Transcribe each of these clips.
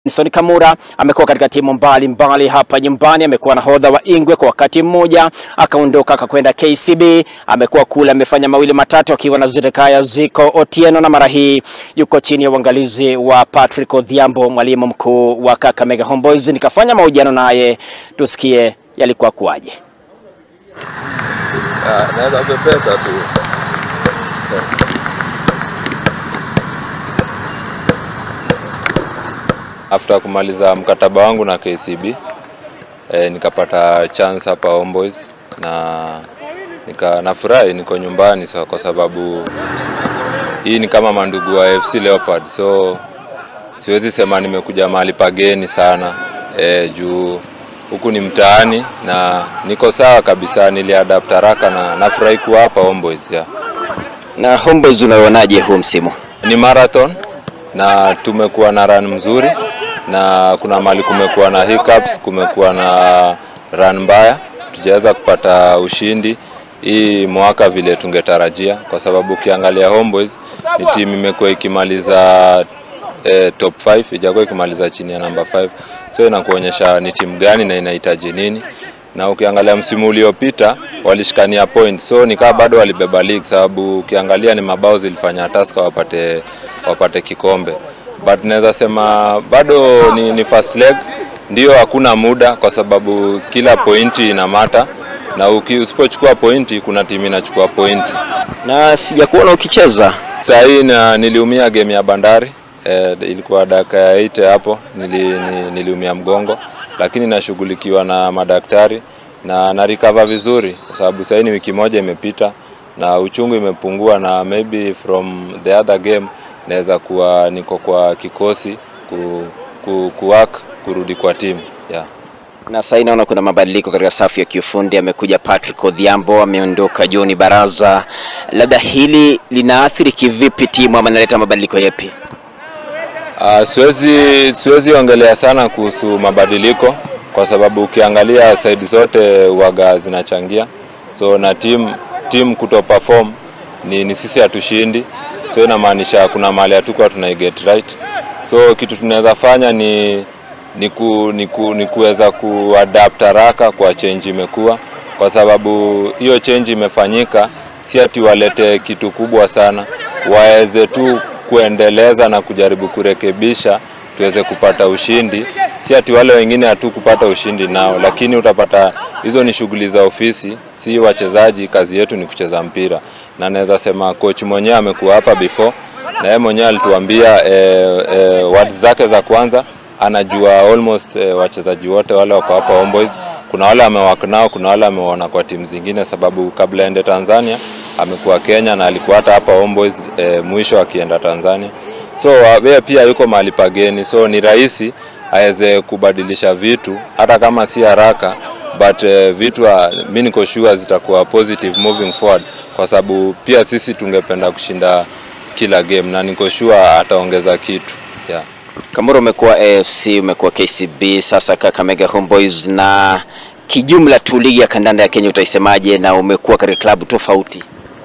Benson Kamura amekuwa katika timu mbalimbali mbali hapa nyumbani. Amekuwa nahodha wa Ingwe kwa wakati mmoja, akaondoka akakwenda KCB. Amekuwa kule, amefanya mawili matatu akiwa na Zedekaya Ziko Otieno, na mara hii yuko chini ya uangalizi wa Patrick Odhiambo, mwalimu mkuu wa Kakamega Homeboyz. Nikafanya mahojiano naye, tusikie yalikuwa kuwaje. Naweza pepeta tu. After kumaliza mkataba wangu na KCB eh, nikapata chance hapa Homeboyz na nika nafurahi niko nyumbani so, kwa sababu hii ni kama mandugu wa FC Leopard so siwezi sema nimekuja mahali pageni sana eh, juu huku ni mtaani na niko sawa kabisa, niliadapt haraka na nafurahi kuwa hapa Homeboyz yeah. Na Homeboyz unaonaje huu msimu? Ni marathon na tumekuwa na run mzuri, na kuna mali kumekuwa na hiccups, kumekuwa na run mbaya, tujaweza kupata ushindi hii mwaka vile tungetarajia, kwa sababu ukiangalia Homeboyz ni timu imekuwa ikimaliza eh, top 5 ijakuwa ikimaliza chini ya namba 5 so inakuonyesha ni timu gani na inahitaji nini na ukiangalia msimu uliopita walishikania point so nikaa bado walibeba league sababu ukiangalia ni mabao zilifanya Tusker wapate wapate kikombe but naweza sema bado ni, ni first leg ndio hakuna muda kwa sababu kila pointi ina mata na uki- usipochukua pointi kuna timu inachukua pointi Na sijakuona ukicheza. Saa hii na niliumia game ya Bandari eh, ilikuwa dakika ya 8 hapo nili, ni, niliumia mgongo, lakini nashughulikiwa na madaktari na na recover vizuri, kwa sababu sasa ni wiki moja imepita na uchungu imepungua, na maybe from the other game naweza kuwa niko kwa kikosi ku, ku, ku work kurudi kwa timu yeah. Na sasa naona kuna mabadiliko katika safu ya kiufundi. Amekuja Patrick Odhiambo, ameondoka John Baraza. Labda hili linaathiri kivipi timu ama linaleta mabadiliko yapi? Uh, siwezi siwezi ongelea sana kuhusu mabadiliko kwa sababu ukiangalia side zote waga zinachangia, so na team team kuto perform ni, ni sisi hatushindi, so inamaanisha kuna mahali hatukuwa tuna get right, so kitu tunaweza fanya ni ni, ku, ni, ku, ni kuweza kuadapt haraka kwa change imekuwa, kwa sababu hiyo change imefanyika, si ati walete kitu kubwa sana, waweze tu kuendeleza na kujaribu kurekebisha tuweze kupata ushindi. Si ati wale wengine hatu kupata ushindi nao, lakini utapata hizo ni shughuli za ofisi, si wachezaji. Kazi yetu ni kucheza mpira, na naweza sema coach mwenyewe amekuwa hapa before na yeye mwenyewe alituambia eh, eh, words zake za kwanza anajua almost eh, wachezaji wote wale wako hapa Homeboyz. Kuna wale amewak nao, kuna wale ameona kwa timu zingine, sababu kabla aende Tanzania amekuwa Kenya na alikuwa hata hapa Homeboyz eh, mwisho akienda Tanzania. So yeye pia yuko mahali pageni, so ni rahisi aweze kubadilisha vitu hata kama si haraka but eh, vitu ah, mi niko sure zitakuwa positive moving forward, kwa sababu pia sisi tungependa kushinda kila game na niko sure ataongeza kitu yeah. Kamura, umekuwa AFC, umekuwa KCB, sasa Kakamega Homeboyz, na kijumla tu ligi ya kandanda ya Kenya utaisemaje? Na umekuwa katika klabu tofauti.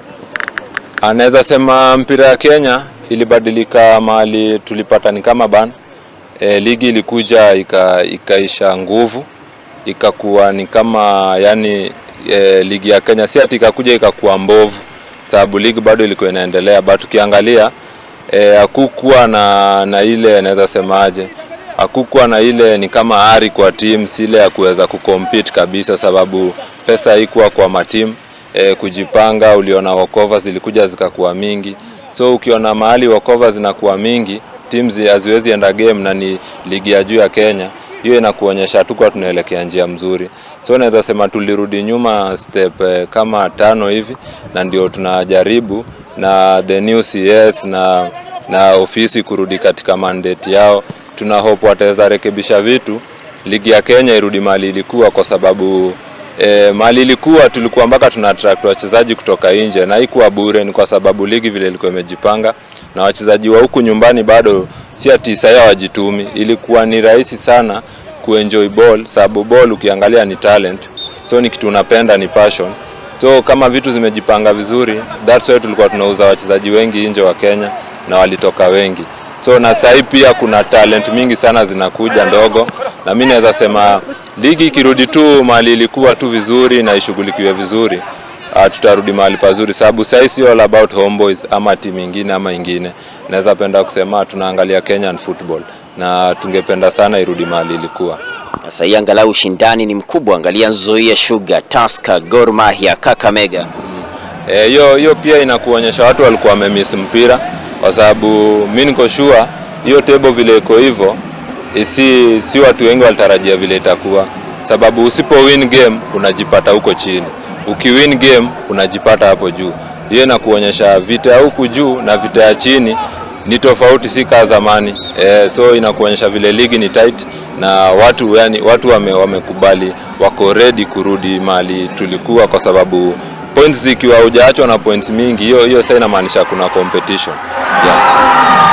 Anaweza sema mpira ya Kenya ilibadilika mahali tulipata ni kama ban e, ligi ilikuja ika, ikaisha nguvu ikakuwa ni kama yani e, ligi ya Kenya si ati ikakuja ikakuwa mbovu, sababu ligi bado ilikuwa inaendelea, but ukiangalia e, hakukuwa na, na ile naweza semaje, hakukuwa na ile ni kama ari kwa timu ile ya kuweza kucompete kabisa, sababu pesa haikuwa kwa matimu e, kujipanga. Uliona walkover zilikuja zikakuwa mingi, so ukiona mahali walkover zinakuwa mingi teams haziwezi enda game na ni ligi ya juu ya Kenya, hiyo inakuonyesha hatukuwa tunaelekea njia mzuri. So naweza sema tulirudi nyuma step eh, kama tano hivi, na ndio tunajaribu na the new CS na na ofisi kurudi katika mandate yao. Tuna hope wataweza rekebisha vitu, ligi ya Kenya irudi mali ilikuwa, kwa sababu E, mali ilikuwa tulikuwa mpaka tuna attract wachezaji kutoka nje na haikuwa bure, ni kwa sababu ligi vile ilikuwa imejipanga na wachezaji wa huku nyumbani bado si ati sasa hawajitumi. Ilikuwa ni rahisi sana kuenjoy ball, sababu ball ukiangalia ni talent, so ni kitu unapenda, ni passion. So kama vitu zimejipanga vizuri, that's why tulikuwa tunauza wachezaji wengi nje wa Kenya na walitoka wengi. so na sahii pia kuna talent mingi sana zinakuja ndogo, na mi naweza sema ligi ikirudi tu mahali ilikuwa tu vizuri na ishughulikiwe vizuri uh, tutarudi mahali pazuri, sababu sahii si all about homeboys ama timu ingine ama ingine. Naweza penda kusema tunaangalia Kenyan football na tungependa sana irudi mahali ilikuwa. Sasa hii angalau ushindani ni mkubwa, angalia Nzoia Sugar, Tusker, Gor Mahia, Kakamega. Eh, hiyo hiyo pia inakuonyesha watu walikuwa wamemiss mpira, kwa sababu mi niko sure hiyo table vile iko hivyo, eh, si si watu wengi walitarajia vile itakuwa, sababu usipo win game unajipata huko chini, ukiwin game unajipata hapo juu. Hiyo inakuonyesha vita ya huku juu na vita ya chini ni tofauti, si kama zamani eh, so inakuonyesha vile ligi ni tight na watu yani, watu wame, wamekubali wako ready kurudi mahali tulikuwa, kwa sababu points zikiwa hujaachwa na points mingi, hiyo hiyo sasa inamaanisha kuna competition yeah.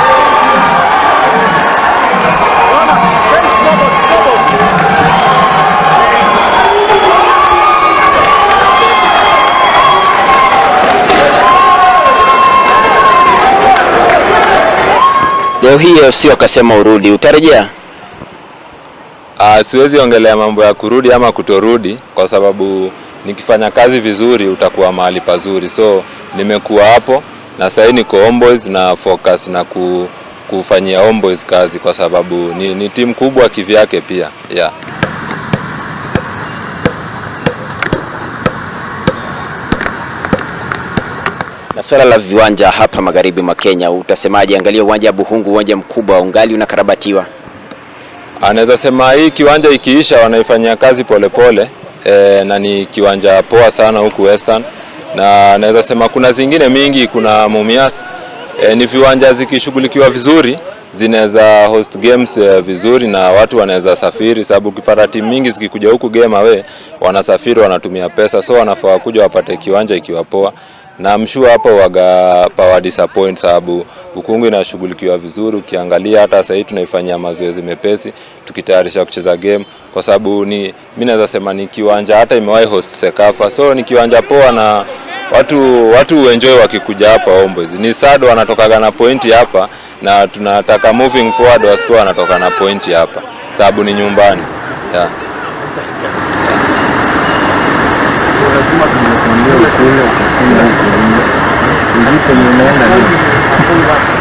Leo hii AFC wakasema urudi, utarejea? Uh, siwezi ongelea mambo ya kurudi ama kutorudi kwa sababu nikifanya kazi vizuri utakuwa mahali pazuri, so nimekuwa hapo na sahii niko Homeboys na focus na ku, kufanyia Homeboys kazi kwa sababu ni, ni timu kubwa kivyake pia yeah. Na swala la viwanja hapa magharibi mwa Kenya utasemaje? Angalia uwanja wa Buhungu, uwanja mkubwa ungali unakarabatiwa. Anaweza sema hii kiwanja ikiisha wanaifanyia kazi polepole e, na ni kiwanja poa sana huku Western, na naweza sema kuna zingine mingi, kuna Mumias e, ni viwanja zikishughulikiwa vizuri zinaweza host games e, vizuri na watu wanaweza safiri, sababu ukipata timu mingi zikikuja huku game away wanasafiri, wanatumia pesa, so wanafaa kuja wapate kiwanja ikiwa poa na mshua hapo waga power disappoint sababu Bukungu inashughulikiwa vizuri. Ukiangalia hata sasa hivi tunaifanyia mazoezi mepesi tukitayarisha kucheza game, kwa sababu ni mimi naweza sema ni kiwanja hata imewahi host Sekafa, so ni kiwanja poa na watu watu enjoy wakikuja hapa Homeboys. Ni sad wanatokaga na pointi hapa, na tunataka moving forward wasikuwa wanatoka na pointi hapa, sababu ni nyumbani yeah. lazima tumekuambia ukweli ukasema ukweli. Sijui penye unaenda leo.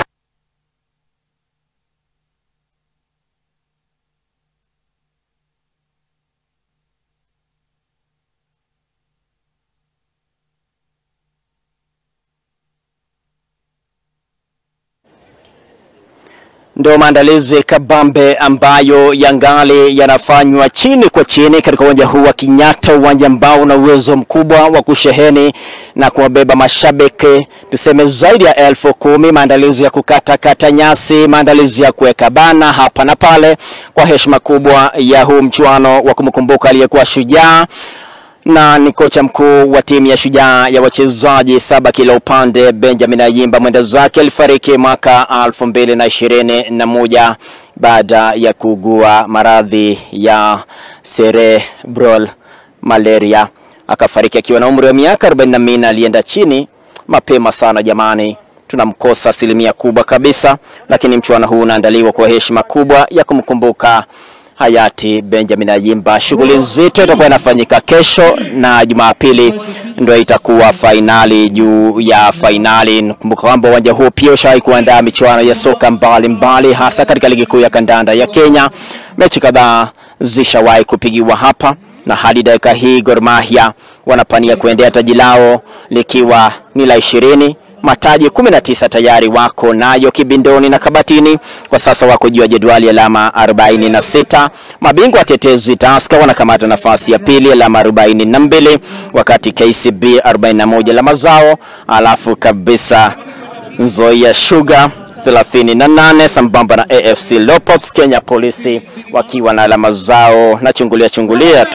Ndo maandalizi kabambe ambayo yangali yanafanywa chini kwa chini katika uwanja huu wa Kenyatta, uwanja ambao una uwezo mkubwa wa kusheheni na kuwabeba mashabiki tuseme zaidi ya elfu kumi. Maandalizi ya kukatakata nyasi, maandalizi ya kuweka bana hapa na pale kwa heshima kubwa ya huu mchuano wa kumkumbuka aliyekuwa shujaa na ni kocha mkuu wa timu ya Shujaa ya wachezaji saba kila upande Benjamin Ayimba mwenda zake alifariki mwaka elfu mbili na ishirini na moja baada ya kuugua maradhi ya cerebral malaria. Akafariki akiwa na umri wa miaka 44. Alienda chini mapema sana jamani, tunamkosa asilimia kubwa kabisa, lakini mchuano huu unaandaliwa kwa heshima kubwa ya kumkumbuka hayati Benjamin Ayimba. Shughuli nzito itakuwa inafanyika kesho na Jumapili ndio itakuwa fainali juu ya fainali. Nakumbuka kwamba uwanja huo pia ushawahi kuandaa michuano ya soka mbalimbali mbali, hasa katika ligi kuu ya kandanda ya Kenya. Mechi kadhaa zishawahi kupigiwa hapa na hadi dakika hii Gor Mahia wanapania kuendea taji lao likiwa ni la ishirini mataji 19 tayari wako nayo kibindoni na kabatini. Kwa sasa wako juu ya jedwali alama 46. Mabingwa watetezi Tusker wanakamata nafasi ya pili alama 42, wakati KCB 41 alama zao, alafu kabisa Nzoia Sugar 38 sambamba na AFC Leopards Kenya Polisi wakiwa na alama zao na chungulia chungulia